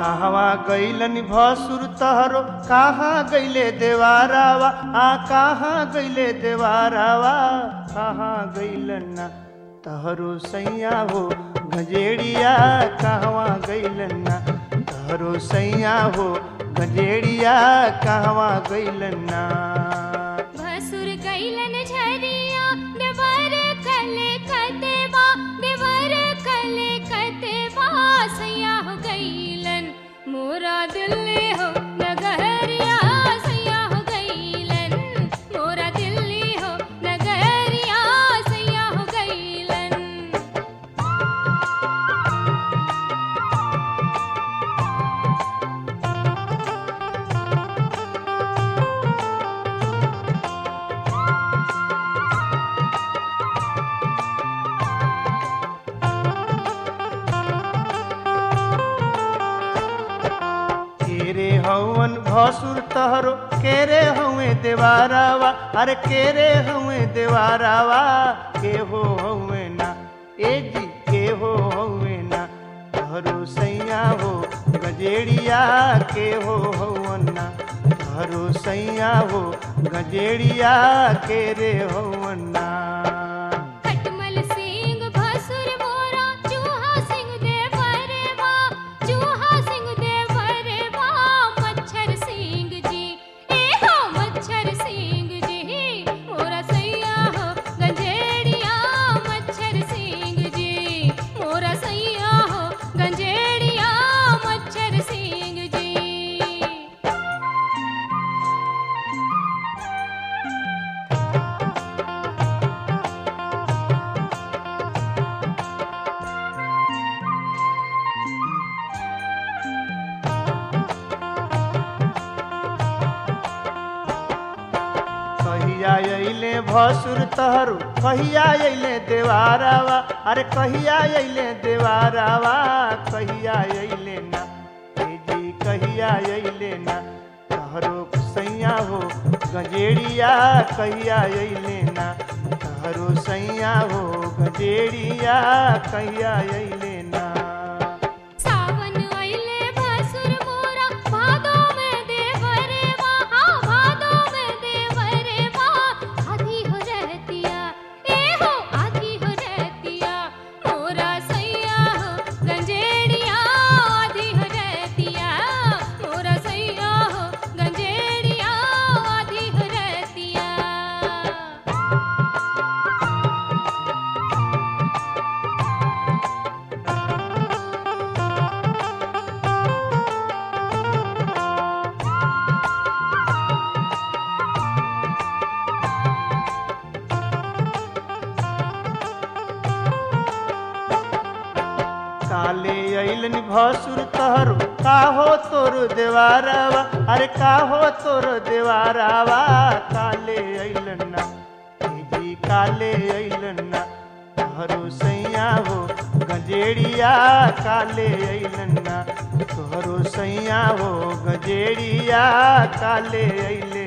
कहवा गैलन भसुर तहरो कहाँ गैले देवारावा आ कहाँ गैले देवारावा कहाँ गैलन ना तहरो सैया हो गजेड़िया कहवा गैलन ना तहरो सैया हो गजेड़िया कहवा गैलन ना भसुर कैलन झरिया देवर कले कतेवा देवर कले कतेवा सैया हो गैलन मोरा दिल्ली हो नगरिया सैया हो गैलन मोरा दिल्ली हो नगरिया सैया हो गैलन केरे हवन भसुर तहरो केरे हवे देवारावा अरे केरे हवे देवारावा के हो हवे ना ए जी के हो हवे ना तहरो सैया हो गजेड़िया के हो हवन ना तहरो सैया हो गजेड़िया के रे हवन ना खटमल सिंह भसुर मोरा चूहा सिंह देवरवा चूहा सिंह देवरवा मच्छर सिंह जी ए हो मच्छर सिंह जी मोरा सैया हो गंजेड़िया मच्छर सिंह जी मोरा सैया हो गंजेड़िया मच्छर सिंह जी कहिया अइले भसुर तहरू कहिया अइले देवारावा अरे कहिया अइले देवारावा कहिया अइले ना हे जी कहिया अइले ना तहरो सैया हो गजेड़िया कहिया अइले ना तहरो सैया हो गजेड़िया कहिया अइले ना सावन आइले भसुर मोरा भादो में देवरवा हाँ भादो में देवरवा आधी हो रहतिया ए हो आधी हो रहतिया मोरा सैया हो गंजेड़िया आधी हो रहतिया मोरा सैया हो गंजेड़िया आधी हो रहतिया काले अइलन भसुर तहरो काहो तोर देवारावा अरे काहो तोर देवारावा काले अइलन ना हे जी काले अइलन ना तहरो सैया हो गजेड़िया काले अइलन ना तोहरो सैया हो गजेड़िया काले अइले